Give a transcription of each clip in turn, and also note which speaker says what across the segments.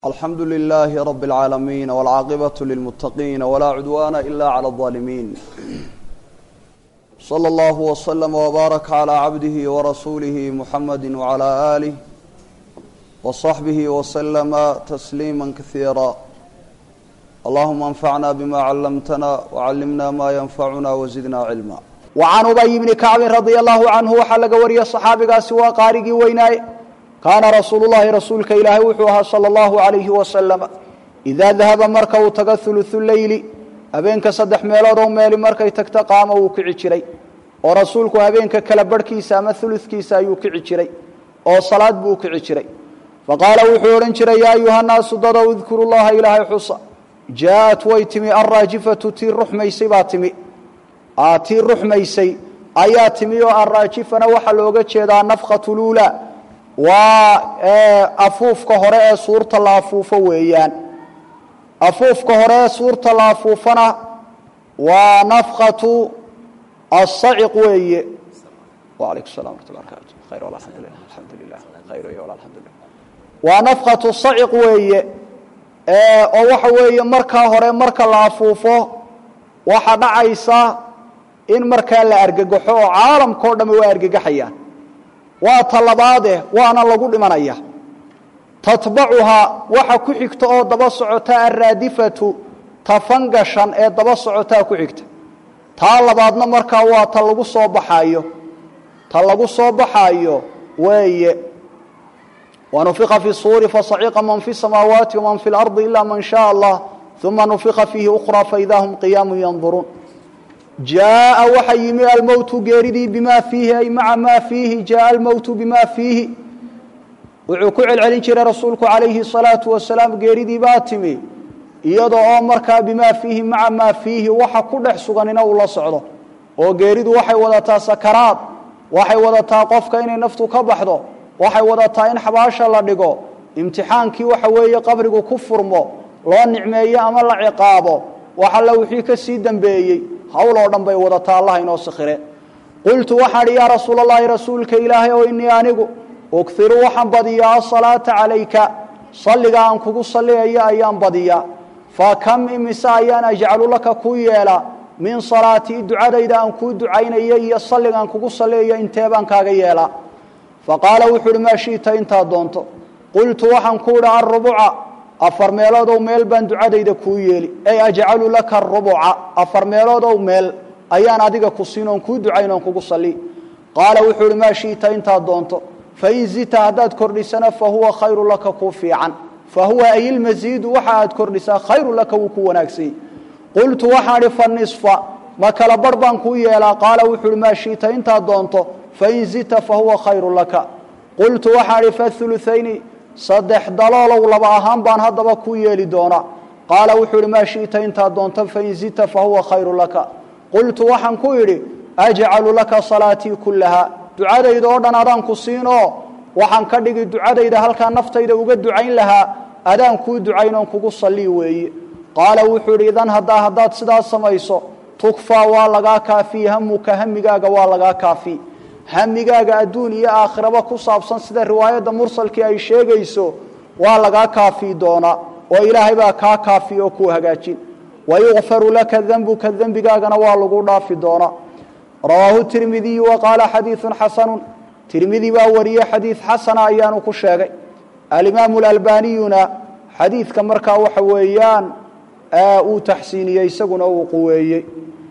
Speaker 1: alxamdu lilaahi rabi اlcaalamiin wاlcaaqibatu lilmuttaqiin walaa cudwaana ila clى اظaalimiin slى اllahu wslama wbaaraka calى cabdihi warasuulihi muxamadi wcalى aalih wصaxbihi wslama tasliima kasiira allahuma anfacna bima callamtana wcallimna ma yanfacuna wazidna cilma
Speaker 2: wacan ubay bni kacbin radia allahu canhu waxaa laga wariyey saxaabigaasi waa qaarigii weynaaye kaana rasuulu llahi rasuulka ilaahay wuxuu ahaa sala allahu alayhi wasalama idaa dahaba marka uu tago huluhu leyli habeenka saddex meeloodoo meeli markay tagto qaama wuu kici jiray oo rasuulku habeenka kala barhkiisa ama huludkiisa ayuu kici jiray oo salaad buu kici jiray faqaala wuxuu odhan jiray yaa ayuhannaasu dadow idkuru llaha ilaahay xusa jaaءat way timi alraajifatu tii ruxmaysay baa timi tii ruxmaysay ayaa timi oo alraajifana waxaa looga jeedaa nafkatu luula waa afuufka hore ee suurta la afuufo weeyaan afuufka hore ee suurta la afuufana waa nafkatu asaciq weeye alaykum salam waraxmat lla barakaatu khayr alxamdulilah alxamdu lilah khayr alxamdulilah waa nafkatu saciq weeye oo waxa weeye markaa hore marka la afuufo waxaa dhacaysa in markaa la argagaxo oo caalamkao dhamme waa argagaxayaan waa ta labaade waana lagu dhimanaya tatbacuhaa waxa ku xigta oo daba socota alraadifatu ta fangashan ee daba socotaa ku xigta taa labaadna markaa waa ta lagu soo baxaayo ta lagu soo baxaayo weeye wanufiqa fi suuri fasaciqa man fi samaawaati waman fi lardi ila man shaء allah uma nufiqa fiihi ukraa faida hum qiyaamu yanduruun jaaءa waxa yimi almowtu geeridii bima fiihi ay maca maa fiihi jaaءa almowtu bima fiihi wuxuu ku celcelin jiray rasuulku calayhi الsalaatu wasalaam geeridii baa timi iyada oo markaa bimaa fiihi maca maa fiihi waxa ku dhex suganina uu la socdo oo geeridu waxay wadataa sakaraad waxay wadataa qofka inay naftu ka baxdo waxay wadataa in xabaasha la dhigo imtixaankii waxa weeye qabrigu ku furmo loo nicmeeyo ama la ciqaabo wax alla wixii ka sii dembeeyey hawl oo dhan bay wadataa allah inoo sakhire qultu waxaan idhi yaa rasuula allahi rasuulka ilaahay oo inii anigu ugiru waxaan badiyaa asalaata calayka salliga aan kugu salliyayo ayaan badiyaa fa kam imise ayaan ajcalu laka kuu yeelaa min salaatii ducadayda aan kuu ducaynayo iyo salliga aan kugu salliyayo intee baan kaaga yeelaa faqaala wuxuu uhi maa shi'ta intaad doonto qultu waxaan ku idhi alrubuca afar meeloodow meel baan ducadayda kuu yeeli ay ajcalu laka arubuca afar meeloodow meel ayaan adiga ku siin oon kuu ducayn oon kugu salli qaala wuxuu uhi maa shi'ta intaad doonto fain zita haddaad kordhisana fa huwa khayru laka kuu fiican fa huwa ayilmasiidu waxa aad kordhisaa khayru laka wuu ku wanaagsanyey qultu waxaan idhi fa nisfa ma kala barh baan kuu yeelaa qaala wuxuu uhi maa shi'ta intaad doonto fain zita fa huwa khayru laka qultu waxaan idhi faulutayni saddex daloolow laba ahaan baan haddaba kuu yeeli doonaa qaala wuxuu idhi maa shi'ta intaad doonto fain zita fa huwa khayru laka qultu waxaan ku idhi ajcalu laka salaatii kullaha ducadayda oo dhan adaan ku siinoo waxaan ka dhigi ducadayda halkaa naftayda uga ducayn lahaa adaan kuu ducayn oon kugu sallii weeye qaala wuxuu idhi idan haddaa haddaad sidaas samayso tukfaa waa lagaa kaafii hamuka hamigaaga waa lagaa kaafii hamigaaga adduun iyo aakhiraba ku saabsan sida riwaayadda mursalkii ay sheegayso waa lagaa kaafii doonaa oo ilaahay baa kaa kaafi oo kuu hagaajin wayukfaru laka dembuka dembigaagana waa lagu dhaafi doonaa rawaahu tirmidiyu wa qaala xadiiثun xasanu tirmidi baa wariyey xadiid xasana ayaanu ku sheegay alimaamu alalbaniyuna xadiidka markaa waxa weeyaan uu taxsiiniyey isaguna uu quweeyey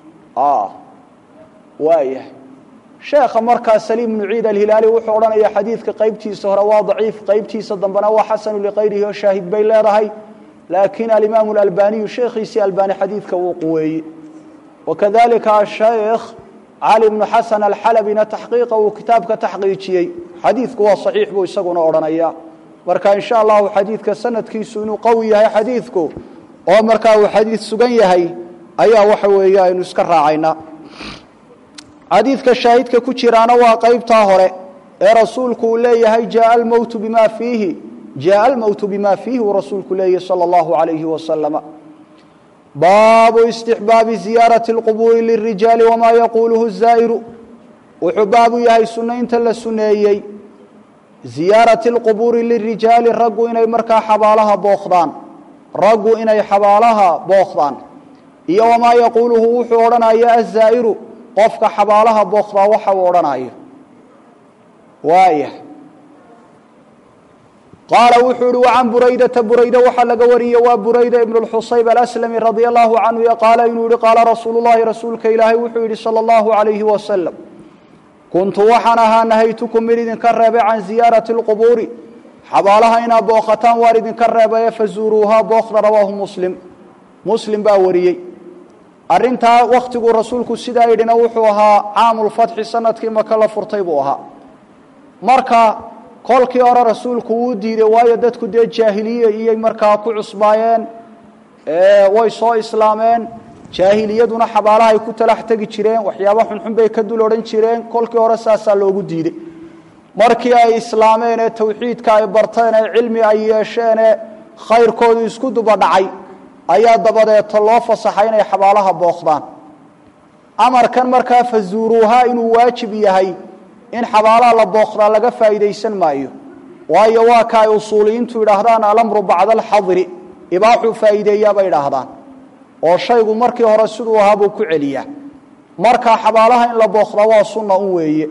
Speaker 2: waayahay sheekha markaa saliim bnu ciid alhilaali wuxuu odhanaya xadiidka qaybtiisa hore waa daciif qaybtiisa dambena waa xasanu likayrihi oo shaahid bay leedahay laakiin alimaamu alalbaniyu sheekhiisii albani xadiidka wuu quweeyey wakadalika ashaykh cali bnu xasan alxalabina taxqiiqa uu kitaabka taxqiijiyey xadiidku waa saxiix buu isaguna odhanaya marka in sha allahu xadiidka sanadkiisu inuu qawi yahay xadiidku oo markaa uu xadiid sugan yahay ayaa waxa weeye aynu iska raacaynaa xadiidka shaahidka ku jiraana waa qaybtaa hore ee rasuulku uu leeyahay jaaa almowtu bima fiihi jaaa almowtu bima fiihi uu rasuulku leeyahay sala allahu alayhi wasalama baabu istixbaabi ziyaarati اlqubuuri lirijaali wamaa yaquuluhu zaa'iru wuxuu baabu yahay sunaynta la suneeyey ziyaarati alqubuuri lirijaali raggu inay markaa xabaalaha bookdaan raggu inay xabaalaha bookdaan iyo wamaa yaquuluhu wuxuu odhanaya azaa'iru qofka xabaalaha bookdaa waxa uu odhanayo waaya qaala wuxuu ihi wacan buraydata burayda waxaa laga wariyey waa burayda ibnu lxusayb alaslami radia allahu canhu qaala inuu yihi qaala rasuulu llahi rasuulka ilaahay wuxuu yidhi sala allahu calayhi wasalam kuntu waxaan ahaa nahaytukum mid idinka reebay can ziyaarati alqubuuri xabaalaha inaad booqataan waan idinka reebaye fazuuruuhaa bookda rawaahu muslim muslim baa wariyey arrintaa wakhtiguu rasuulku sidaa yidhina wuxuu ahaa caamulfatxi sanadkii maka la furtay buu ahaa marka kolkii hore rasuulku wuu diiday waayo dadku dee jaahiliye iyay markaa ku cusbaayeen way soo islaameen jaahiliyaduna xabaalaha ay ku talax tegi jireen waxyaaba xunxun bay ka dul odhan jireen kolkii hore saasaa loogu diiday markii ay islaameen ee tawxiidka ay barteen ee cilmi ay yeesheen ee khayrkoodu isku duba dhacay ayaa dabadeeto loo fasaxay inay xabaalaha booqdaan amarkan markaa fazuuruuhaa inuu waajib yahay in xabaalaha la booqdaa laga faa'iidaysan maayo waayo waa ka ay usuuliyiintu yidhaahdaan alamru bacda alxadri ibaaxuu faa'iideeyaa bay idhaahdaan oo shaygu markii hore siduu ahaa buu ku celiyaa marka xabaalaha in la booqdaa waa sunna un weeye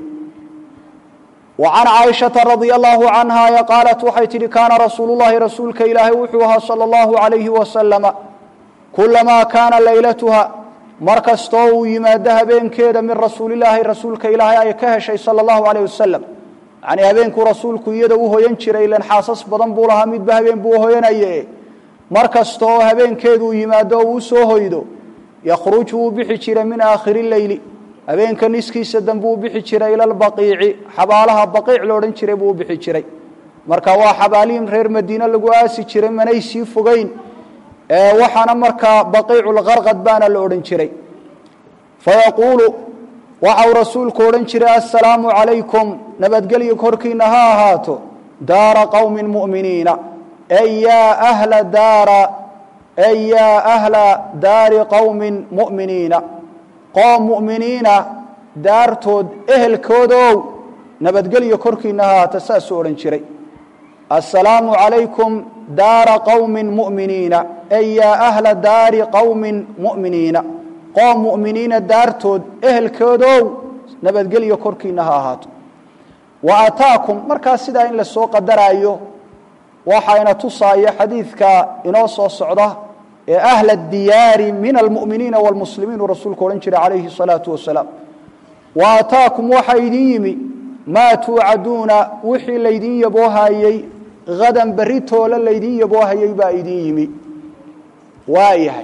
Speaker 2: wa can caaishata radia allahu canha qaalat waxay tidhi kaana rasuulu llahi rasuulka ilaahay wuxuu ahaa sala allahu calayhi wasalama kulamaa kaana leylatuha mar kastoo uu yimaado habeenkeeda min rasuulilaahi rasuulka ilaahay ay ka heshay sala allahu calayh wasalam yacnii habeenkuu rasuulku iyada u hoyan jiray ilan xaasas badan buu lahaa midba habeen buu hoyanaye mar kasta oo habeenkeeduu yimaado oo uu soo hoydo yakhruju wuu bixi jiray min aakhiri leyli habeenka niskiisa dambe uu bixi jiray ila lbaqiici xabaalaha baqiic lo odhan jiray buu u bixi jiray marka waa xabaalihin reer madiine lagu aasi jiray manay sii fogeyn waxaana markaa baqiiculkarqad baana la odhan jiray fayaquulu waxau rasuulku odhan jiray assalaamu calaykum nabadgelyo korkiina ha ahaato daara qowmin mu'miniina ey yaa ahla daara ey yaa ahla daari qowmin mu'miniina qoom mu'miniina daartood ehelkoodow nabadgelyo korkiina ha ahaata saasuu odhan jiray assalaamu calaykum daara qowmin mu'miniina ey yaa ahla daari qowmin mu'miniina qoom mu'miniina daartood ehelkoodow nabadgelyo korkiina ha ahaato wa ataakum markaa sidaa in lasoo qadaraayo waxayna tusaaya xadiidka inoo soo socda ee ahla diyaari min almu'miniina wاlmuslimiin uu rasuulku odhan jiray calayhi الsalaatu wasalaam wa ataakum waxaa idin yimi maa tuucaduuna wixii laydin yaboohayey hadan berri toole laydin yaboohayey baa idin yimi waa yahay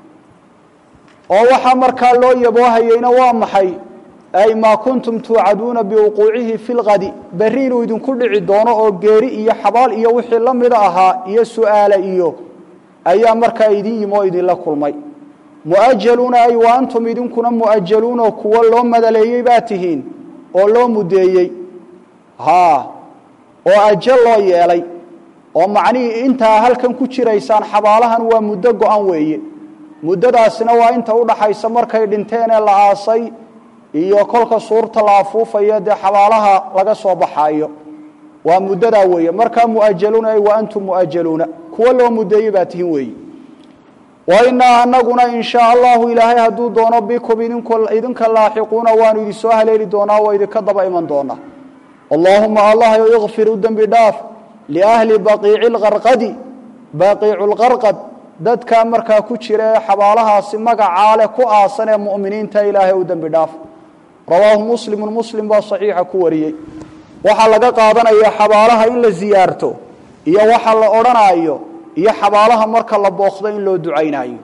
Speaker 2: oo waxaa markaa loo yaboohayeyna waa maxay ay maa kuntum tuucaduuna biwuquucihi fi lkadi berri inuu idinku dhici doono oo geeri iyo xabaal iyo wixii la mida ahaa iyo su'aale iyo ayaa markaa idin yimi oo idinla kulmay mu'ajaluuna ay wa antum idinkuna mu'ajaluunoo kuwo loo madaleeyey baa tihiin oo loo mudeeyey haa oo ajal loo yeelay oo macnihii intaa halkan ku jiraysaan xabaalahan waa muddo go-an weeye muddadaasina waa inta udhaxaysa markay dhinteen ee la aasay iyo kolka suurta la afuufayo dee xabaalaha laga soo baxaayo waa muddadaa weeye markaa mu'ajaluuna ay wa antum mu'ajaluuna kuwo loo mudeeyey baa tihin weeye wa inaa anaguna in shaa allahu ilaahay hadduu doono bikum idinka laaxiquuna waanu idin soo haleeli doonaa waa idinka daba iman doonaa allaahuma allah ikfir u dembi dhaaf liahli baqiici lkarqadi baqiicu lkarqad dadkaa markaa ku jira ee xabaalahaasi magacaa leh ku aasan ee mu'miniinta ilaahay u dembi dhaaf rawaahu muslimu muslim baa saxiixa ku wariyey waxaa laga qaadanaya xabaalaha in la ziyaarto iyo waxa la odhanaayo iyo xabaalaha marka la booqdo in loo ducaynayo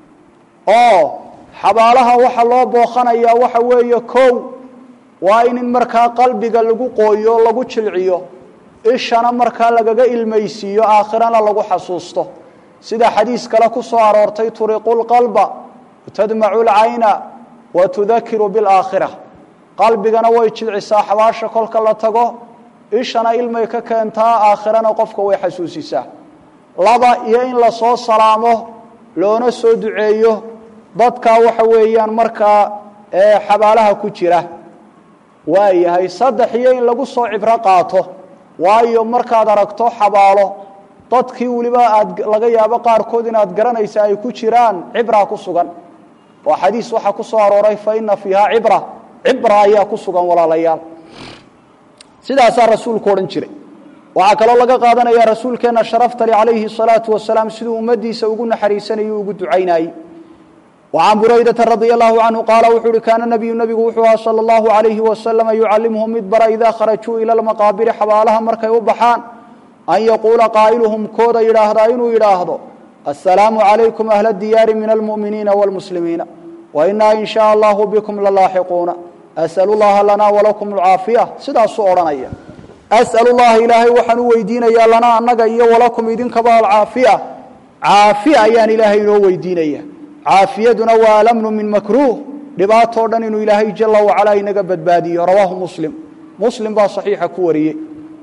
Speaker 2: oo xabaalaha waxa loo booqanayaa waxa weeye kow waa in markaa qalbiga lagu qooyo o lagu jilciyo ishana markaa lagaga ilmaysiiyo aakhirana lagu xasuusto sida xadiis kale ku soo aroortay turiqu lqalba tadmacu lcayna wa tudakiru bilaakhira qalbigana way jilcisaa xabaasha kolka la tago ishana ilmay ka keentaa aakhirana qofka way xasuusisaa laba iyo in lasoo salaamo loona soo duceeyo dadkaa waxa weeyaan markaa xabaalaha ku jira waa yahay saddex iyo in lagu soo cibro qaato waayo markaad aragto xabaalo dadkii weliba aad laga yaabo qaarkood inaad garanaysa ay ku jiraan cibraa ku sugan oo xadiis waxaa ku soo arooray fa ina fiiha cibra cibra ayaa ku sugan walaalayaal sidaasaa rasuulku odhan jiray waxaa kaloo laga qaadanaya rasuulkeenna sharaftali calayhi salaatu wasalaam siduu ummaddiisa ugu naxariisanayay ugu ducaynayey وعن بريدة رضي الله عنه قال وxuu hi كان نبي نبgu wuxuu aha صلى الله عليه وسلم يعلمهم mid bara إذا خرجوu إلى المقاaبر xabaalaha markay u baxaan أن يقuلa قاaئلهم kooda yidhaahdaa inuu yidhaahdo السلام عليكم أهل الديار من المؤمiنiiن والمسلمiiن وإنا إن شhاء الله بكم للاaحقuuنa أسأل اللaha لنا ولكم العاaفية sidaasuu odhanaya أسأل اللaha ilaahay waxaan u weydiinaya lana anaga iyo وlaكم idinkaba alcاaفية caaفية ayaan ilaahay inoo weydiinaya caafiyaduna waa alamnu min makruuh dhibaatoo dhan inuu ilaahay jala wacalaa inaga badbaadiyo rawaahu muslim muslim baa saxiixa ku wariyey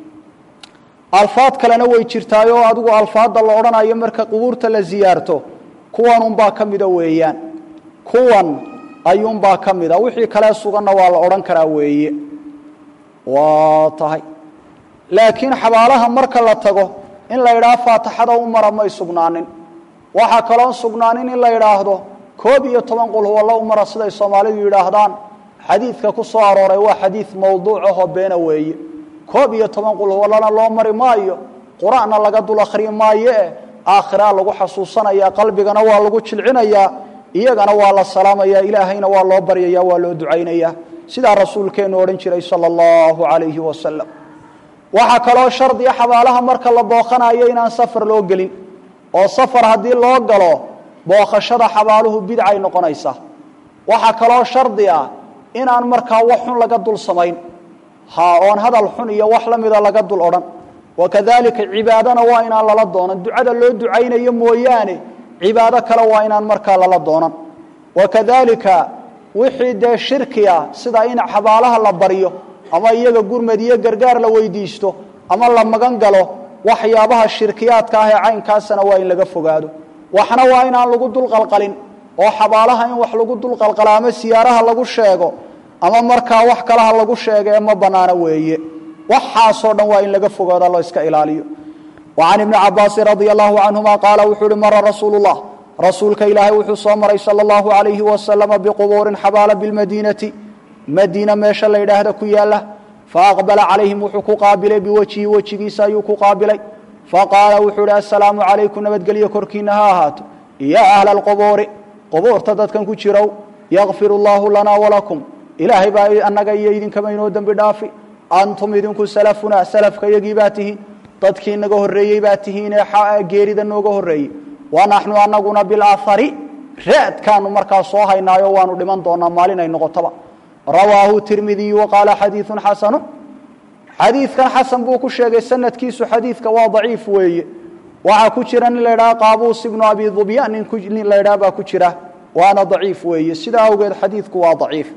Speaker 2: alfaad kalena way jirtaayoo adigu alfaadda la odhanayo marka qubuurta la siyaarto kuwan unbaa ka mida weeyaan kuwan ayuunbaa ka mida wixii kale suganna waa la odhan karaa weeye waa tahay laakiin xabaalaha marka la tago in la idhaha faataxada u mara may sugnaanin waxaa kaloon sugnaanin in la yidhaahdo koob iyo toban qul huwalla u mara siday soomaalidu yidhaahdaan xadiidka ku soo arooray waa xadiid mawduuc ahoo beena weeye koob iyo toban qul huwallana loo mari maayo qur-aanna laga dul akhriyi maayo eh aakhiraa lagu xasuusanaya qalbigana waa lagu jilcinayaa iyagana waa la salaamaya ilaahayna waa loo baryaya waa loo ducaynaya sidaa rasuulkeennu odhan jiray sala allahu calayhi wasalam waxaa kaloo shardiya xabaalaha marka la booqanayo inaan safar loo gelin oo safar haddii loo galo booqashada xabaaluhu bidcay noqonaysaa waxaa kaloo shardi ah inaan markaa wax xun laga dul samayn ha oon hadal xun iyo wax la mida laga dul odhan wakadalika cibaadana waa inaan lala doonan ducada loo ducaynayo mooyaane cibaado kale waa inaan markaa lala doonan wakadalika wixii dee shirki ah sida in xabaalaha la baryo ama iyaga gurmad iyo gargaar la weydiisto ama la magan galo waxyaabaha shirkiyaadka ah ee caynkaasana waa in laga fogaado waxna waa inaan lagu dulqalqalin oo xabaalaha in wax lagu dulqalqala ama siyaaraha lagu sheego ama markaa wax kalaha lagu sheego ee ma banaano weeye waxaasoo dhan waa in laga fogaado loo iska ilaaliyo وعن بن cabاasi رضي الله عنهma qاala wuxuu hi mara rasuul الlah rasuulka ilaahay wuxuu soo maray salى الlaه عaليهi وasلم بqبuurin xabaala bالmadinati madiina meesha la yidhaahda ku yaala faaqbala calayhim wuxuu ku qaabilay biwejhi wejigiisa ayuu ku qaabilay faqaala wuxuu hi assalaamu calaykum nabadgelyo korkiina ha ahaato yaa ahla alqubuuri qubuurta dadkan ku jirow yakfir allaahu lanaa walakum ilaahay baa annaga iyo idinkaba inoo dembi dhaafi antum idinku salafuna salafka iyagii baa tihiin dadkii naga horreeyey baa tihiin ee geerida nooga horreeyey wa naxnu anaguna bilahari raadkaanu markaa soo haynaayo waanu dhiman doonaa maalin ay noqotoba rawaahu tirmidiyu waqaala xadiiun xasanu xadiidkan xasan buu ku sheegay sanadkiisu xadiidka waa daciif weeye waxaa ku jira nin la ydhaha qaabuus ibnu abi dubyan nin la ydhaha baa ku jira waana daciif weeye sidaa awgeed xadiidku waa daciif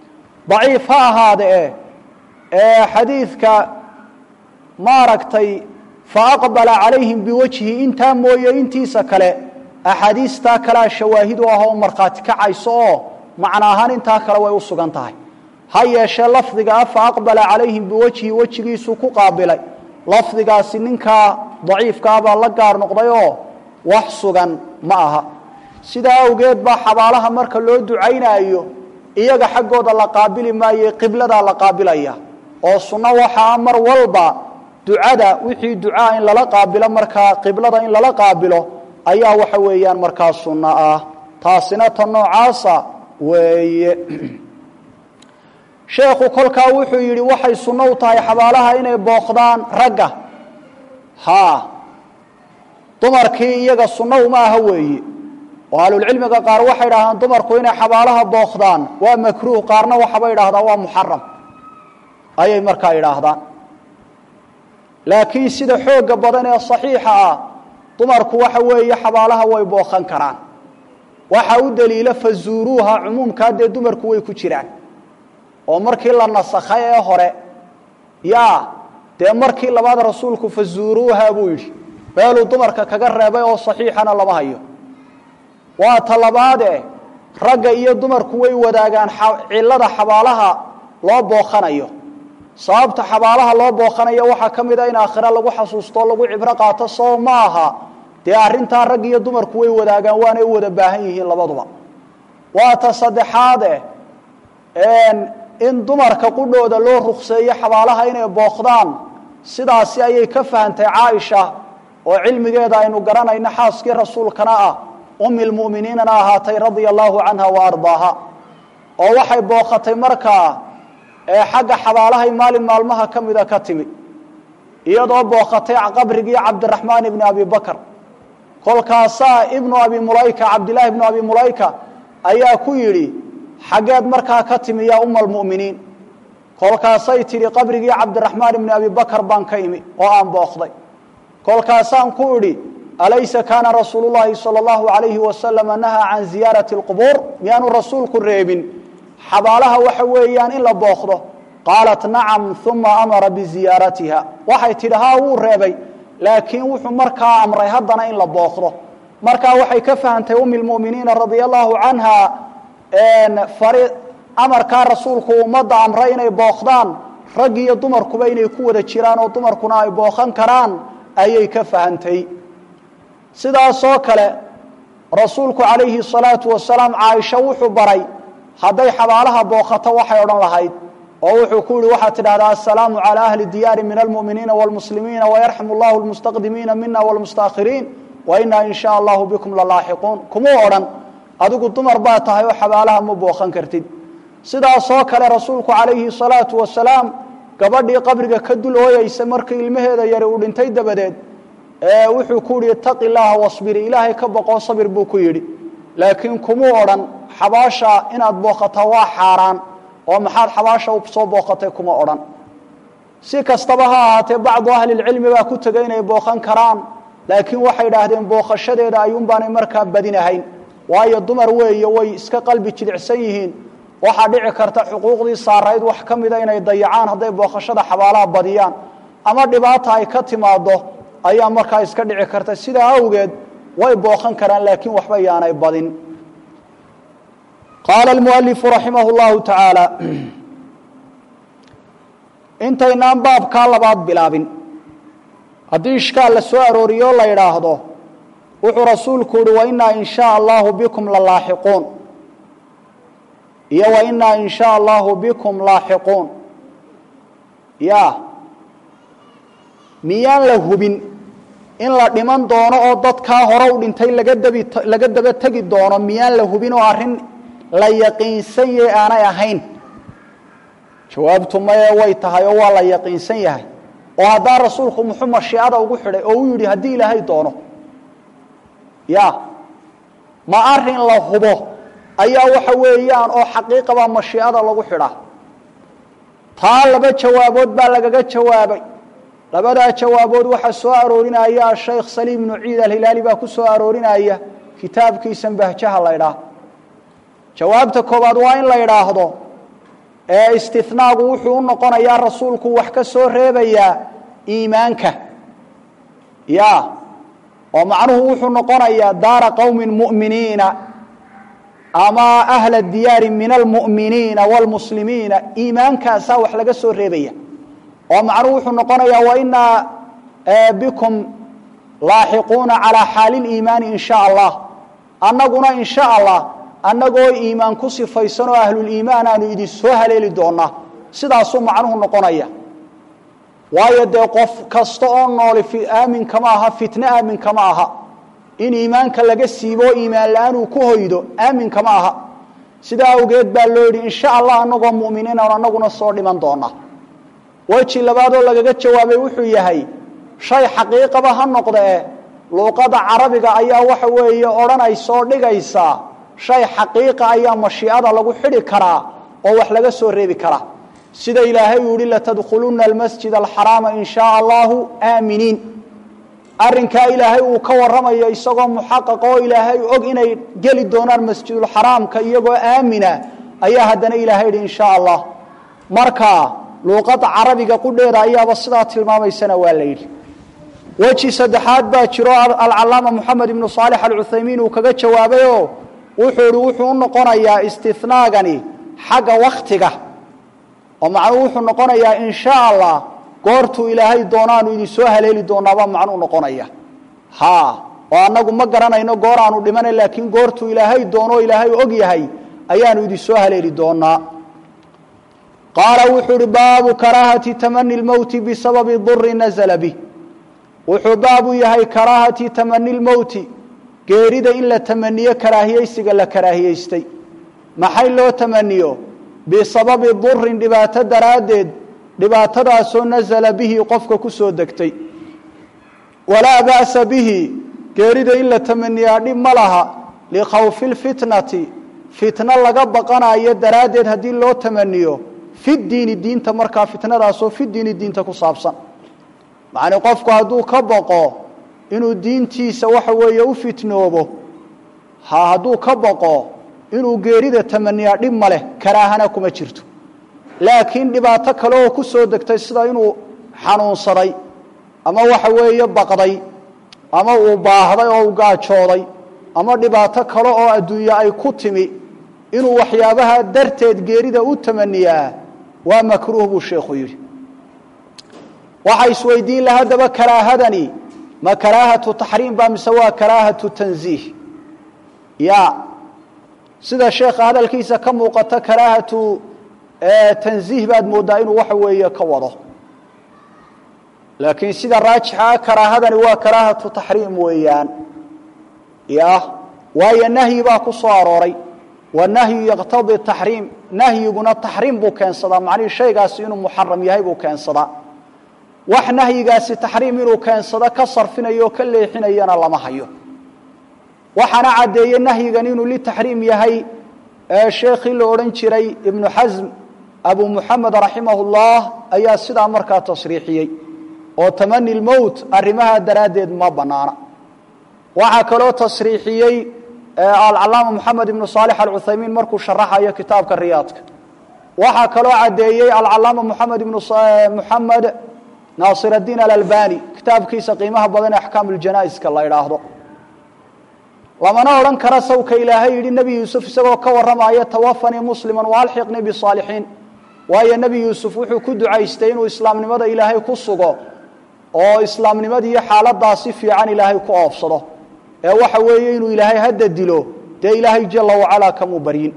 Speaker 2: daciif ha ahaade e ee xadiidka maaragtay faaqbala calayhim biwajhi intaa mooye intiisa kale axaadiistaa kalea shawaahid u ah oo markhaati kacayso oo macna ahaan intaa kale way u sugan tahay ha yeeshee lafdiga ah faaqbala calayhim biwajhi wejigiisuu ku qaabilay lafdigaasi ninkaa daciifkaa baa la gaar noqday oo wax sugan ma aha sidaa awgeed baa xabaalaha marka loo ducaynaayo iyaga xaggooda la qaabili maaye qibladaa la qaabilaya oo sunno waxaa mar walba ducada wixii ducaa in lala qaabilo markaa qiblada in lala qaabilo ayaa waxa weeyaan markaa sunno ah taasina ta noocaasa weeye sheekhu kolkaa wuxuu yidhi waxay sunno u tahay xabaalaha inay booqdaan ragga haa dumarkii iyaga sunno uma aha weeye oo ahlulcilmiga qaar waxay idhahdaan dumarku inay xabaalaha booqdaan waa makruuh qaarna waxabay idhahdaan waa muxaram ayay markaa idhaahdaan laakiin sida xoogga badan ee saxiixa ah dumarku waxa weeye xabaalaha way booqan karaan waxa u daliila fazuuruuha cumuumkaa dee dumarku way ku jiraan oo markii la nasakhay ee hore yaa dee markii labaad rasuulku fazuuruuha buu yidhi meeluu dumarka kaga reebay oo saxiixana lama hayo waa ta labaade ragga iyo dumarku way wadaagaan cillada xabaalaha loo booqanayo sababta xabaalaha loo booqanayo waxaa ka mid a in aakhira lagu xasuusto lagu cibro qaato soo ma aha dee arrintaa rag iyo dumarku way wadaagaan waanay u wada baahan yihiin labaduba waa ta saddexaade in dumarka qudhooda loo rukseeyo xabaalaha inay booqdaan sidaasi ayay ka fahantay caaisha oo cilmigeeda aynu garanayno xaaskii rasuulkana ah umi lmu'miniinana ahaatay radia allahu canha wa ardaaha oo waxay booqatay markaa xagga xabaalahay maalin maalmaha ka mida ka timi iyadoo booqatay qabrigii cabdiraxmaan ibni abi bakr kolkaasaa ibnu abi mulayka cabdillaahi ibnu abi mulayka ayaa ku yidhi xaggeed markaa ka timi yaa uma almu'miniin kolkaasay tidhi qabrigii cabdiraxmaan ibni abi bakr baan ka imi oo aan booqday kolkaasaan ku idhi alaysa kaana rasuulu llaahi sala allahu alayhi wasalama nahaa can ziyaarati alqubuur miyaanu rasuulku reebin xabaalaha waxa weeyaan in la booqdo qaalat nacam uma amara biziyaaratiha waxay tidhi haa wuu reebay laakiin wuxuu markaa amray haddana in la booqdo markaa waxay ka fahantay umi lmu'miniina radia allahu canha amarkaa rasuulku ummadda amray inay booqdaan rag iyo dumarkuba inay ku wada jiraan oo dumarkuna ay booqan karaan ayay ka fahantay sidaasoo kale rasuulku calayhi salaatu wasalaam caaisha wuxuu baray hadday xabaalaha booqato waxay odhan lahayd oo wuxuu ku yihi waxaad tidhahdaa assalaamu calaa ahli diyaari min almu'miniina waalmuslimiina wayarxamu allahu lmustaqdimiina mina waalmustaakhiriin wa inaa in shaa allahu bikum lalaaxiquun kumuu odhan adigu dumar baa tahay oo xabaalaha ma booqan kartid sidaasoo kale rasuulku calayhi salaatu wasalaam gabadhii qabriga ka dul ooyeysa markii ilmaheeda yari uu dhintay dabadeed wuxuu ku yihi itaqi llaaha wasbiri ilaahay ka boqoo sabir buu ku yidhi laakiin kumuu odhan xabaasha inaad booqataa waa xaaraan oo maxaad xabaasha soo booqatay kuma odhan si kastaba ha ahaatee bacdu ahlilcilmi baa ku tegay inay booqan karaan laakiin waxay idhaahdeen booqashadeeda ayuunbaanay markaa badinahayn waayo dumar weeye way iska qalbi jilicsan yihiin waxaa dhici karta xuquuqdii saarayd wax ka mida inay dayacaan hadday booqashada xabaalaha badiyaan ama dhibaata ay ka timaado ayaa markaa iska dhici karta sidaa awgeed way booqan karaan laakiin waxba yaanay badin qaala almualifu raximah llahu tacaala intaynaan baabkaa labaad bilaabin haddii ishkaal la soo arooriyo la yidhaahdo wuxuu rasuulku yihi wainaa in shaa allahu bikum lalaaxiquun iyo wainaa in shaa allahu bikum laaxiquun ya miyaan la hubin in la dhiman doono oo dadkaa hore u dhintay laga dabi laga daba tegi doono miyaan la hubin oo arrin la yaqiinsan yahay aanay ahayn jawaabtu maye way tahay oo waa la yaqiinsan yahay oo haddaa rasuulku muxuu mashiicada ugu xidhay oo u yidhi haddii ilaahay doono ya ma arin la hubo ayaa waxa weeyaan oo xaqiiqabaa mashiicada lagu xidhaa taa laba jawaabood baa lagaga jawaabay labadaa jawaabood waxaa soo aroorinaya ashaykh saliim ibnu ciid alhilaali baa ku soo aroorinaya kitaabkiisan bahjaha la ydhaah jawaabta koobaad waa in la idhaahdo ee istinaagu wuxuu u noqonayaa rasuulku wax ka soo reebayaa iimaanka ya oo macnuhu wuxuu noqonayaa daara qowmin mu'miniina ama ahla diyaari min almu'miniina wاlmuslimiina iimaankaasaa wax laga soo reebaya oo macnuhu wuxuu noqonayaa wainaa bikum laaxiquuna calaa xaali liimaani in sha allah annaguna in sha allah annagoo iimaan ku sifaysan oo ahluliimaan aanu idin soo haleeli doonaa sidaasuu macnuhu noqonaya waayo dee qof kasta oo nooli aamin kama aha fitne aamin kama aha in iimaanka laga siibo oo iimaan la-aan uu ku hoydo aamin kama aha sidaa awgeed baa loo yidhi insha allah annagoo mu'miniin aan annaguna soo dhiman doonaa weji labaadoo lagaga jawaabay wuxuu yahay shay xaqiiqaba ha noqdee luuqada carabiga ayaa waxa weeye odhanaysa oo dhigaysaa shay xaqiiqa ayaa mashiicada lagu xidhi karaa oo wax laga soo reebi karaa sida ilaahay uu yihi latadkhuluna almasjid alxaraama in shaa allahu aaminiin arrinkaa ilaahay uu ka warramayo isagoo muxaqaqa oo ilaahay og inay geli doonaan masjidulxaraamka iyagoo aamina ayaa haddana ilahay yihi in shaa allah marka luuqada carabiga qudheeda ayaaba sidaa tilmaamaysana waa la yidhi weji saddexaad baa jiro alcalaama moxamed ibnu saalix alcuthaymiin uu kaga jawaabayoo wuxuu ihi wuxuu u noqonayaa istinaagani xagga waktiga oo macnuhu wuxuu noqonayaa in sha allah goortuu ilaahay doonaanu idinsoo haleeli doonaabaa macnuu noqonaya ha oo annagu ma garanayno goor aanu dhimana laakiin goortuu ilaahay doono ilaahay og yahay ayaanu idinsoo haleeli doonaa qaala wuxuu uhi baabu karaahati tamani lmowti bisababi duri nazla bih wuxuu baabu yahay karaahati tamani lmowti geerida in la tamaniyo karaahiyeysiga la karaahiyeystay maxay loo tamaniyo bisababi durin dhibaato daraaddeed dhibaatadaasoo nasala bihi qofka ku soo degtay walaa ba'sa bihi geerida in la tamaniyaa dhib ma laha likhawfi lfitnati fitno laga baqanayo daraaddeed haddii loo tamaniyo fi diini diinta markaa fitnadaasoo fi diini diinta ku saabsan macnii qofku hadduu ka baqo inuu diintiisa waxa weeye u fitnoobo ha hadduu ka baqo inuu geerida tamaniyaa dhib ma leh karaahana kuma jirto laakiin dhibaato kale oo ku soo degtay sida inuu xanuunsaday ama waxa weeye baqday ama uu baahday oo u gaajooday ama dhibaato kale oo adduunye ay ku timi inuu waxyaabaha darteed geerida u tamaniyaa waa makruuh buu sheekhu yidhi waxa isweydiin laha haddaba karaahadani ma karaahatu taxriim ba mise waa karaahatu tanziih ya sida sheekha hadalkiisa ka muuqata karaahatu tanziih baad moodaa inuu waxa weeye ka wado laakiin sida raajixa ah karaahadani waa karaahatu taxriim weeyaan ya waayo nahyi baa ku soo arooray wanahyu yaqtadii taxriim nahyiguna taxriim buu keensadaa macnihii shaygaasi inuu muxaram yahay buu keensadaa wax nahyigaasi taxriim inuu keensado ka sarfinayo o ka leexinayana lama hayo waxaana caddeeye nahyigan inuu litaxriim yahay sheekhii la odhan jiray ibnu xasm abu muxamed raximah llah ayaa sidaa markaa tasriixiyey oo tamani lmowt arrimaha daraaddeed ma banaana waxaa kaloo tasriixiyey alcalaama moxamed ibnu saalix alcuthaymiin markuu sharaxayo kitaabka riyaadka waxaa kaloo caddeeyey alcalaama moxamed ibnu moxamed naasir addiin alalbani kitaabkiisa qiimaha badan ee axkaam uljanaa'iska la idhaahdo lamana odhan kara sawka ilaahay yidhi nebi yuusuf isagoo ka warramaya tawafanii musliman waalxiqnii bisaalixiin waayo nebi yuusuf wuxuu ku ducaystay inuu islaamnimada ilaahay ku sugo oo islaamnimadiiyo xaaladaasi fiican ilaahay ku oofsado ee waxa weeye inuu ilaahay hadda dilo dee ilaahay jala wacalaa kamuu baryin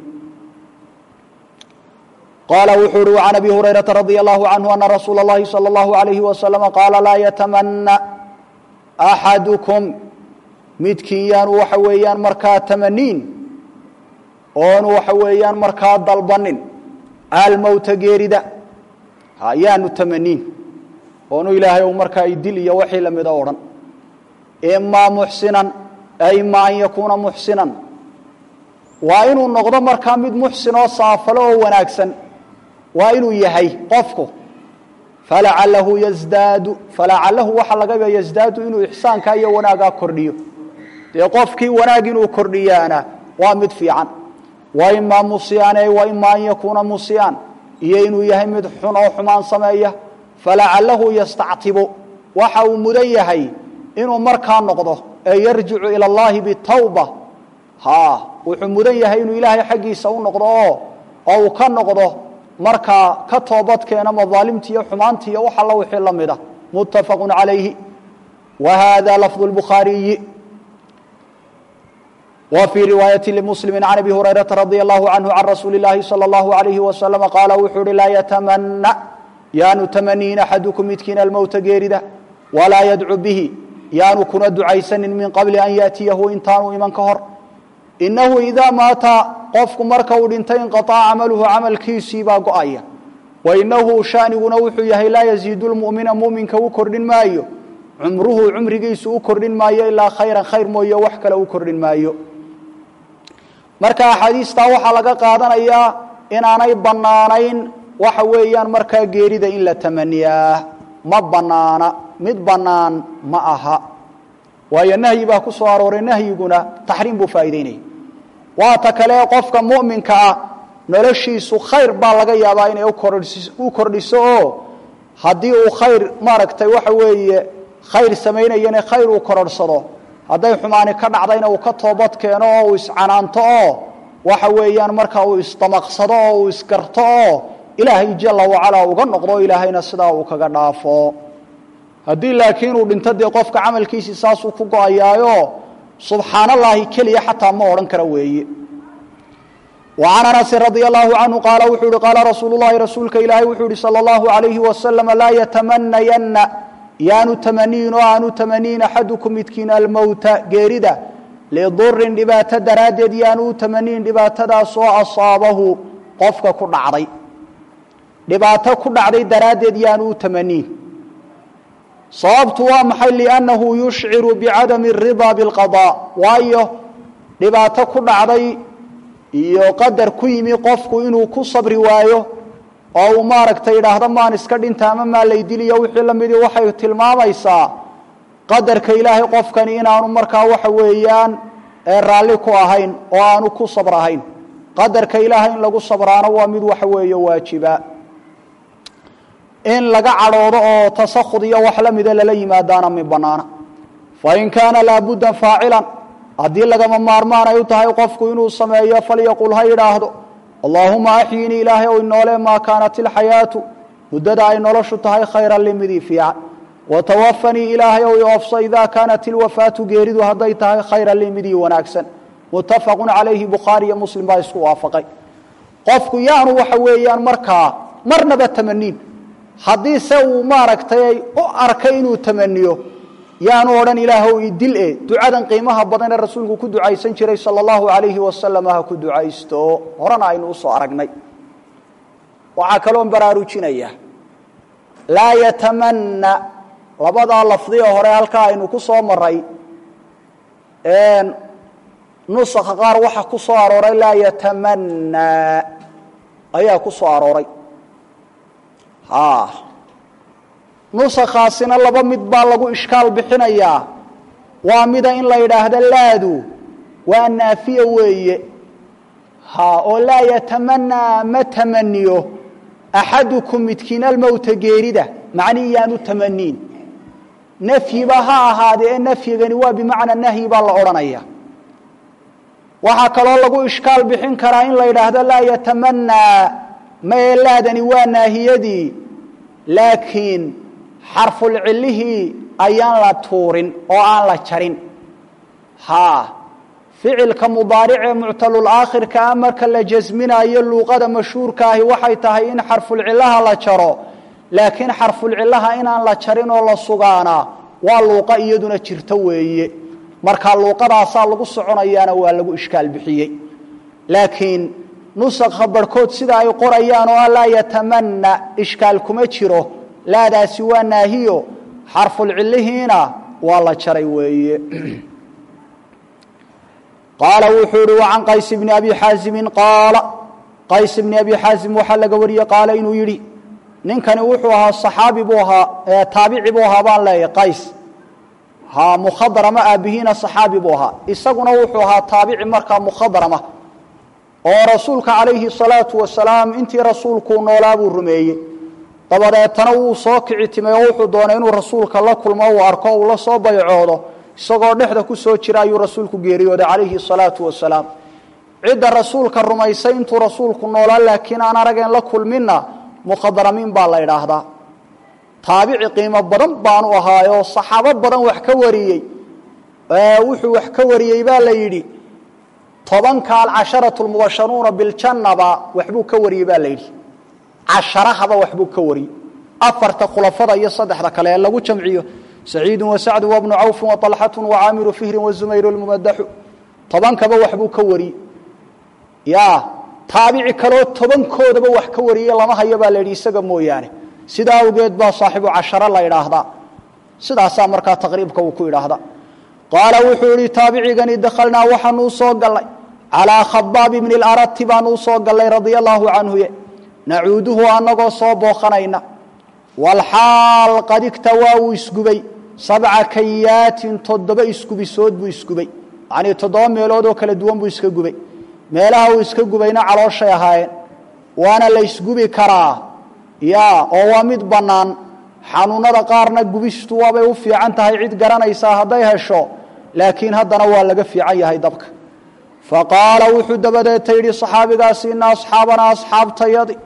Speaker 2: qaala wuxuu uhi can abi hurayrata radia allahu canhu ana rasuula اllahi salى اllahu alayhi wasalama qaala laa yatamana axadukum midkiin yaanu waxa weeyaan markaa tamaniin oonu waxa weeyaan markaa dalbanin almowta geerida yaanu tamaniin oonu ilaahay u markaa idil iyo wixii lamida odhan imaa muxsinan ima an yakuuna muxsinan waa inuu noqdo markaa mid muxsin oo saafalo oo wanaagsan waa inuu yahay qofku falacalahu yasdaadu falacalahu waxaa laga yaaba yasdaadu inuu ixsaankaa iyo wanaagaa kordhiyo dee qofkii wanaag inuu kordhiyaana waa mid fiican wa imaa musian wa ima an yakuuna musian iyo inuu yahay mid xun oo xumaan sameeya falacalahu yastactibu waxa uu mudan yahay inuu markaa noqdo ee yarjicu ila allahi bitawba ha wuxuu mudan yahay inuu ilaahay xaggiisa u noqdo oo oo uu ka noqdo markaa ka toobadkeena madaalimti iyo xumaanti iyo wax alla wixii la mida muttafaqu calayhi wa hada lafdu lbukhaariyi wa fii riwaayati limuslimi can abi hurayrata radia allahu canhu can rasuuli اllahi salى اllahu alayhi wasalama qaala wuxuu uhi laa yatamana yaanu tamaniin axadukum midkiina almowta geerida walaa yadcu bihi yaanu kuna ducaysanin min qabli an yaatiyahu intaanu iman ka hor inahu idaa maata qofku marka uu dhintay inqaطaca camaluhu camalkiisii baa go-aya wa inahu shaaniguna wuxuu yahay laa yaziidu lmu'mina muminka u kordhin maayo cumruhu cumrigiisu u kordhin maayo ilaa khayran khayr mooye wax kale u kordhin maayo marka axaadiistaa waxaa laga qaadanayaa inaanay bannaanayn waxa weeyaan markaa geerida in la tamaniyaa ma bannaana mid bannaan ma aha waayo nahyi baa ku soo arooray nahyiguna taxriim buu faa'iideynaya waata kale qofka mu'minka ah noloshiisu khayr baa laga yaabaa inay u kordhiso oo haddii uu khayr maaragtay waxa weeye khayr samaynayana khayr uu kororhsado hadday xumaani ka dhacdayna uu ka toobad keeno oo uu iscanaanto oo waxa weeyaan marka uu isdamaqsado oo uu isgarto oo ilaahay jala wacalaa uga noqdo ilaahayna sidaa uu kaga dhaafo haddii laakiin uu dhinto dee qofka camalkiisii saasuu ku go-ayaayo subxaan allaahi keliya xataa ma odhan kara weeye وعن أنس رضي الله عنه قال وxuu hi قال رsuuل اللhi رasuulka ilaahay wuxuu hi slى الله عليه وسلم laa yتمنayna yaanu tmaniin oo aanu tmaniin أxadكم midkiin almowta geerida لdurin dhibaato daraaddeed yaanu u tmaniin dhibaatadaasoo asaabahu qofka ku dhacday dhibaato ku dhacday daraaddeed yaanu u tmaniin sababtu waa maxay لأnnahu yuشciru bcadم الرضا bالqضاء waayo dhibaato ku dhacday iyo qadar ku yimi qofku inuu ku sabri waayo oo uu maaragtay idhaahdo maan iska dhinta ama maa laydiliyo wixii la midii waxay tilmaamaysaa qadarka ilaahay qofkani inaanu markaa waxa weeyaan raalli ku ahayn oo aanu ku sabrahayn qadarka ilaahay in lagu sabraano waa mid waxa weeye waajiba in laga cadhoodo oo tasakhud iyo wax la mida lala yimaadaana mi banaana fain kaana laabudda faacilan haddii lagama maarmaan ay u tahay qofku inuu sameeyo falyaqul ha yidhaahdo allaahuma axyinii ilaahay ow inoole maa kaanat ilxayaatu muddada ay noloshu tahay khayran limidii fiican watawafanii ilaahay ow iofso idaa kaanat ilwafaatu geeridu hadday tahay khayran limidii wanaagsan muttafaqun calayhi bukhaari iyo muslim baa isku waafaqay qofku yaanu waxa weeyaan markaa marnaba tamaniin haddii se uu maaragtay u arkay inuu tamaniyo yaanu odhan ilaahow idil e ducadan qiimaha badan ee rasuulku ku ducaysan jiray sala allahu alayhi wasalam ha ku ducaysto horena aynu usoo aragnay waxaa kaloon baraarujinaya laa yatamanna labadaa lafdiga hore halkaa aynu ku soo maray nusakha qaar waxa ku soo arooray laa yatamanna ayaa ku soo arooray nusakhaasina laba mid baa lagu ishkaal bixinayaa waa mida in la yidhaahdo laadu waa naafiya weeye ha oo laa yatamanaa ma tamaniyo axadukum midkiin almowta geerida macnii yaanu tamaniin nafyiba ha ahaadee ee nafyigani waa bimacnaa nahyi baa la odhanaya waxaa kaloo lagu ishkaal bixin karaa in la yidhaahdo laa yatamanaa mae laadani waa naahiyadii laakiin xarfulcilihii ayaan la tuurin oo aan la jarin ha ficilka mudaaricee muctalulaakhirka a marka la jasminayo luuqada mashhuurka ahi waxay tahay in xarfulcilaha la jaro laakiin xarfulcilaha inaan la jarin oo la sugaana waa luuqa iyaduna jirto weeye marka luuqadaasaa lagu soconayaana waa lagu ishkaal bixiyey laakiin nusakha barhkood sida ay qorayaan oo laa yatamanna ishkaal kuma jiro laadaasi waa naahiyo xarfulcilihiina waa la jaray weeye qaala wuxuu ihi wacan qays bni abi xaasimin qaala qays bni abi xaasim waxaa laga wariyey qaala inuu yidhi ninkani wuxuu ahaa saxaabi buu ahaa taabici buu ahaa baan leeyahy qays ha mukhadrama aabihiina saxaabi buu ahaa isaguna wuxuu ahaa taabici markaa mukhadrama oo rasuulka calayhi salaatu wasalaam intii rasuulkuu noolaa buu rumeeyey dabadeetana wuu soo kici timay oo wuxuu doonay inuu rasuulka la kulmo uu arko uu la soo baycoodo isagoo dhexda ku soo jira ayuu rasuulku geeriyooday calayhi salaatu wasalaam cidda rasuulka rumaysay intuu rasuulku noolaa laakiin aan arageen la kulminna mukhadramiin baa la idhaahdaa taabici qiimo badan baanu ahaayoo saxaabo badan wax ka wariyey wuxuu wax ka wariyey baa la yidhi tobanka alcasharatu lmubasharuuna biljannaba waxbuu ka wariyey baa la yidhi casharahaba waxbuu ka wariyey afarta khulafada iyo saddexda kale ee lagu jamciyo saciidu wasacdu wabnu cawfin waطalxatu wacaamiru fihrin wazumayru lmumadaxu tobankaba waxbuu ka wariyey ya taabici kaloo tobankoodaba wax ka wariyey lama hayo baa la yidhi isaga mooyaane sidaa awgeed baa saaxibu casharo la idhaahdaa sidaasaa markaa taqriibka uu ku idhaahda qaala wuxuu yihi taabicigani dakhalnaa waxaanuu soo gallay calaa khabaab bni اlarati baanuu soo gallay radia allaahu canhuye nacuuduhu anagoo soo booqanayna walxaal qad igtawaa wuu isgubay sabca kayaatin toddoba isgubisood buu isgubay yacnii toddoba meelood oo kala duwan buu iska gubay meelaha uu iska gubayna calooshay ahaayeen waana la ysgubi karaa ya oo waa mid bannaan xanuunada qaarna gubistu waabay u fiican tahay cid garanaysaa hadday hesho laakiin haddana waa laga fiican yahay dabka fa qaala wuxuu dabadeeta yidhi saxaabigaasi ina asxaabanaa asxaabtayadi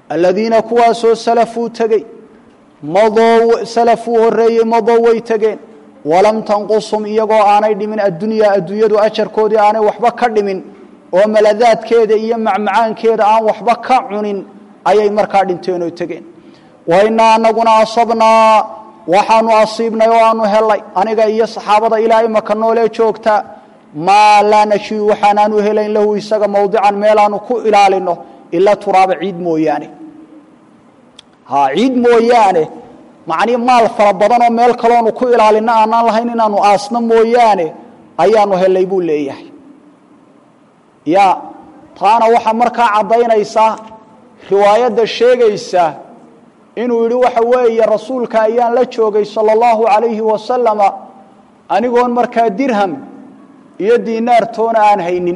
Speaker 2: aladiina kuwaasoo salafuu tegey madoo salafuu horreeyey madoo way tegeen walam tanqusum iyagoo aanay dhimin addunyaa adduunyadu ajarkoodii aanay waxba ka dhimin oo maladaadkeeda iyo macmacaankeeda aan waxba ka cunin ayay markaa dhinteen oo tegeen wa innaa anaguna asabnaa waxaanu asiibnay oo aanu helay aniga iyo saxaabada ilaa imaka noolee joogta maa laa nashidu waxaanaanu helayn lahu isaga mawdican meelaanu ku ilaalino ila turaaba ciid mooyaane ha ciid mooyaane macnii maal fara badanoo meel kaloonu ku ilaalino aanaan lahayn inaanu aasno mooyaane ayaanu helay buu leeyahay ya taana waxaa markaa caddaynaysaa riwaayadda sheegaysa inuu yidhi waxa weeye rasuulka ayaan la joogay sala allahu calayhi wasalama anigoon markaa dirham iyo diinaartoona aan haynin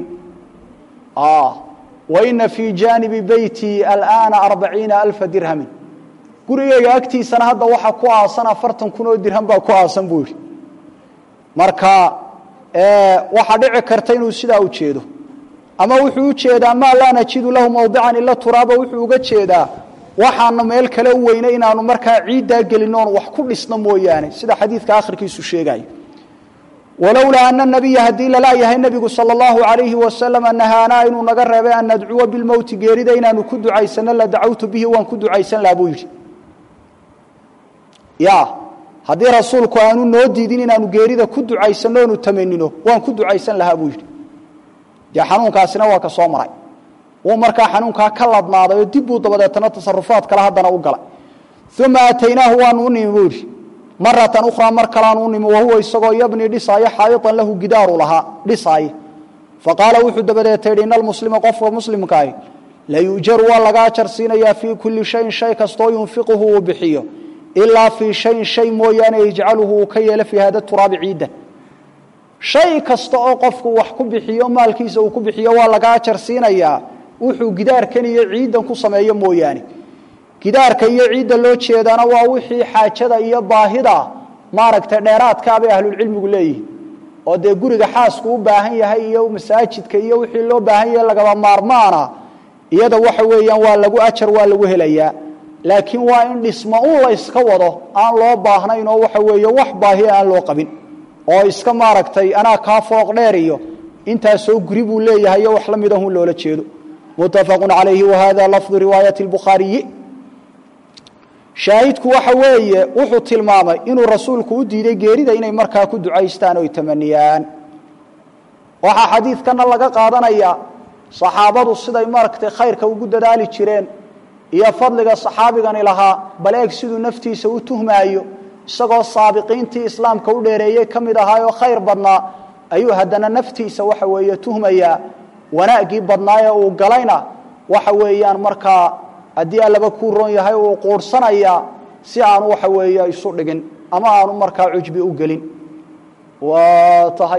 Speaker 2: wa ina fii jaanibi beyti alaana arbaciina alfa dirhamin gurigeyga agtiisana hadda waxaa ku aasan afartan kun oo dirham baa ku aasan buu yidhi marka waxaa dhici karta inuu sidaa u jeedo ama wuxuu u jeedaa maa laa najidu lahu mawdican ila turaaba wuxuu uga jeedaa waxaana meel kale u weynay inaanu markaa ciiddaa gelinoon wax ku dhisno mooyaane sida xadiidka akhirkiisu sheegayo walowlaa ana nabiya haddii lalaayahay nebigu sala allahu calayhi wasalama nahaanaa inuu naga reebay an nadcuwa bilmowti geerida inaanu ku ducaysano la dacawtu bihi waan ku ducaysan laha buu yidhi ya haddii rasuulku aanu noo diidin inaanu geerida ku ducaysano onu tamanino waan ku ducaysan lahaa buu yidhi dee xanuunkaasina waa ka soo maray wuu markaa xanuunkaa ka ladnaaday oo dib buu dabadeetana tasarufaad kale haddana u galay uma ataynaahu waanu u nimi buu yidhi maratan ukhraa mar kalaanu u nimi wahuwa isagoo yabni dhisaayo xaayiطan lahu gidaaru lahaa dhisaaye faqaala wuxuu dabadeeta yidhi ina almuslima qofka muslimkaahi layujaru waa laga ajar siinayaa fii kuli shayin shay kastoo yunfiquhu uu bixiyo ilaa fii shayin shay mooyaane yajcaluhu uu ka yeelo fii hada turaabi ciiddan shay kasta oo qofku wax ku bixiyo maalkiisa uu ku bixiyo waa laga ajar siinayaa wuxuu gidaarkan iyo ciiddan ku sameeyo mooyaane gidaarka iyo ciidda loo jeedaana waa wixii xaajada iyo baahida maaragtay dheeraadkaa bay ahlulcilmigu leeyihin oo dee guriga xaasku u baahan yahay iyo masaajidka iyo wixii loo baahan yahay lagaba maarmaana iyada waxa weeyaan waa lagu ajar waa lagu helayaa laakiin waa in dhismo un la yska wado aan loo baahnayn oo waxa weeye wax baahiya aan loo qabin oo iska maaragtay anaa kaa fooq dheer iyo intaasoo guri buu leeyahay iyo wax la mid ahun loola jeedo muttafaqun calayhi wahada lafdu riwaayati lbukhaariyi shaahidku waxa weeye wuxuu tilmaamay inuu rasuulku u diiday geerida inay markaa ku ducaystaan oy tamaniyaan waxaa xadiidkana laga qaadanayaa saxaabadu siday maaragtay khayrka ugu dadaali jireen iyo fadliga saxaabigani lahaa bal eeg siduu naftiisa u tuhmaayo isagoo saabiqiintii islaamka u dheereeyey ka mid ahaayoo khayr badnaa ayuu haddana naftiisa waxa weeye tuhmayaa wanaaggii badnaaye uu galayna waxa weeyaan markaa haddii allaba kuu roon yahay uu quurhsanayaa si aanu waxa weeye isu dhigin ama aanu markaa cujbi u gelin waa tahay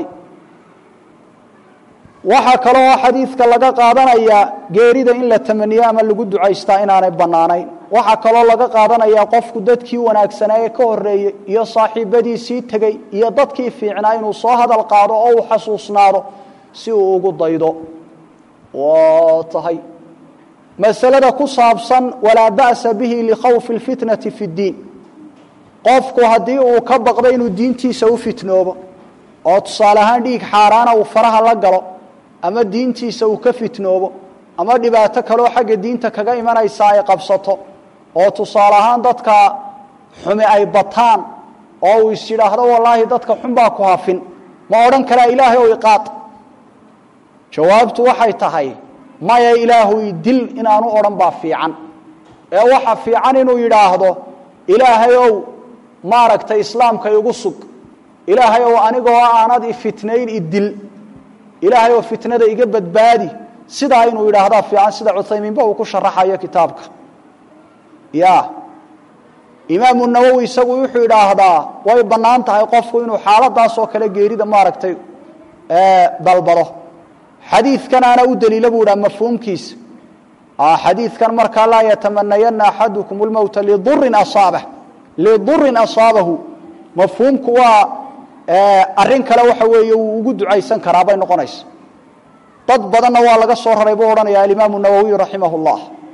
Speaker 2: waxaa kaloo xadiidka laga qaadanayaa geerida in la tamaniyo ama lagu ducaystaa inaanay bannaanayn waxaa kaloo laga qaadanayaa qofku dadkii wanaagsanaa ee ka horeeyey iyo saaxiibadiisii tegey iyo dadkii fiicnaa inuu soo hadal qaado oo uu xasuusnaado si uu ugu daydo waa tahay masalada ku saabsan walaa ba'sa bihi likhawfi اlfitnati fi اddiin qofku haddii uu ka baqdo inuu diintiisa u fitnoobo oo tusaale ahaan dhiig xaaraana uu faraha la galo ama diintiisa uu ka fitnoobo ama dhibaato kaloo xagga diinta kaga imanaysa ay qabsato oo tusaale ahaan dadka xumi ay bataan oo uu is yidhaahdo wallaahi dadka xun baa ku hafin ma odhan karaa ilaahay ow iqaad jawaabtu waxay tahay maya ilaahuy dil inaanu odhan baa fiican ee waxa fiican inuu yidhaahdo ilaahay ow maaragtay islaamka igu sug ilaahay ow anigoo aanad ifitnayn idil ilaahay oo fitnada iga badbaadi sidaa inuu yidhaahdaa fiican sida cuthaymiinba uu ku sharaxayo kitaabka ya imaamu nawowi isagu wuxuu idhaahdaa way bannaan tahay qofku inuu xaaladaas oo kale geerida maaragtay dalbado xadiidkanaana u daliila buu idhaha mafhuumkiisa xadiidkan markaa laa yatamanayana axadukum lmowta lidurin asaabah lidurin asaabahu mafhuumku waa arrin kale waxa weeye wuu ugu ducaysan karaa bay noqonaysa dad badanna waa laga soo raray buu odhanaya alimaamu nawowiy raximah اllah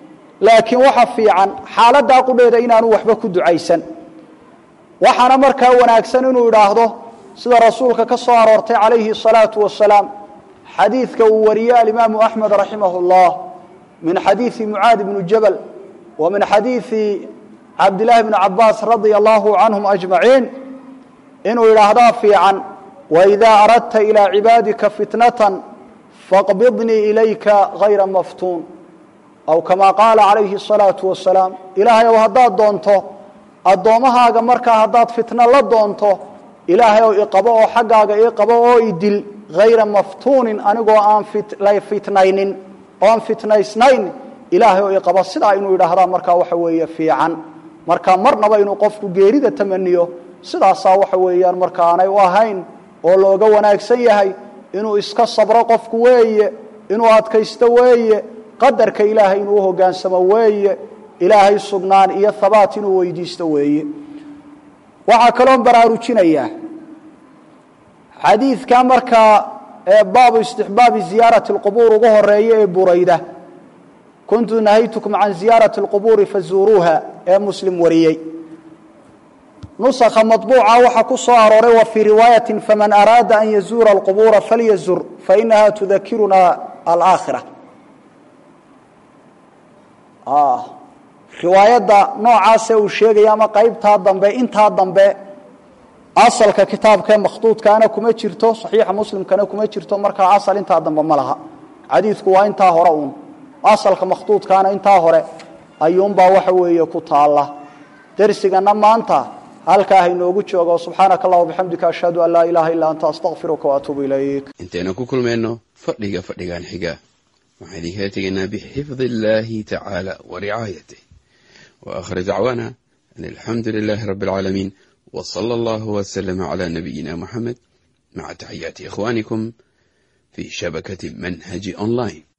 Speaker 2: laakiin waxa fiican xaaladdaa qudheeda inaanu waxba ku ducaysan waxaana markaa wanaagsan inuu idhaahdo sida rasuulka ka soo aroortay calayhi الsalaatu wasalaam xadiidka uu wariyey alimaamu axmed raximah اllah min xadiidi mucaad bni jabal wa min xadiidi cabdillaahi bni cabaas radia allahu canhum ajmaciin inuu idhaahdaa fiican waidaa aradta ilaa cibaadika fitnatan faqbidnii ilayka hayra maftuun aw kamaa qaala calayhi الsalaatu wasalaam ilaahay ow haddaad doonto addoommahaaga markaa haddaad fitno la doonto ilaahay ow iqabo oo xaggaaga iqabo oo idil hayra maftuunin anigoo aan la fitnaynin oon fitnaysnayn ilaahay oo iqabo sidaa inuu idhaahdaa markaa waxa weeye fiican marka marnaba inuu qofku geerida tamaniyo sidaasaa waxa weeyaan marka aanay u ahayn oo looga wanaagsan yahay inuu iska sabro qofku weeye inuu adkaysto weeye qadarka ilaahay inuu uhogaansamo weeye ilaahay sugnaan iyo habaat inuu weydiisto weeye waxaa kaloon baraarujinayaa xadiidka markaa ee baabu istixbaabi ziyaarati اlqubuur ugu horeeya ee burayda kuntu nahaytukum can ziyaarati اlqubuuri fazuuruuha ee muslim wariyey nusakha maطbuuca waxaa ku soo arooray wa fii riwaayati faman araada an yazuura اlqubuura falyazur fainaha tudakiruna alaakhira riwaayadda noocaasee uu sheegaya ama qaybtaa dambe intaa dambe asalka kitaabkaee makhduudkaana kuma jirto saxiixa muslimkana kuma jirto markaa asal intaa dambe ma laha xadiidku waa intaa hore uun asalka makhduudkaana intaa hore ayuunbaa waxa weeye ku taalla dersigana maanta halkaa hainoogu joogo subxaanaka allah bixamdika ashhadu an laa ilaaha illaa anta astaqfiruka waatuubu ilayk
Speaker 3: intaynu ku kulmayno fadhiga fadhigan xiga waxaan idinkaga tegaynaa bixifdi illaahi tacaala wa ricaayatih wa aakhir dacwaana an alxamdu lilaahi rabbi alcaalamiin w sala allahu waslama cala nabiyina muxamed maca taxiyaati ikhwaanikum fi shabakati manhaji online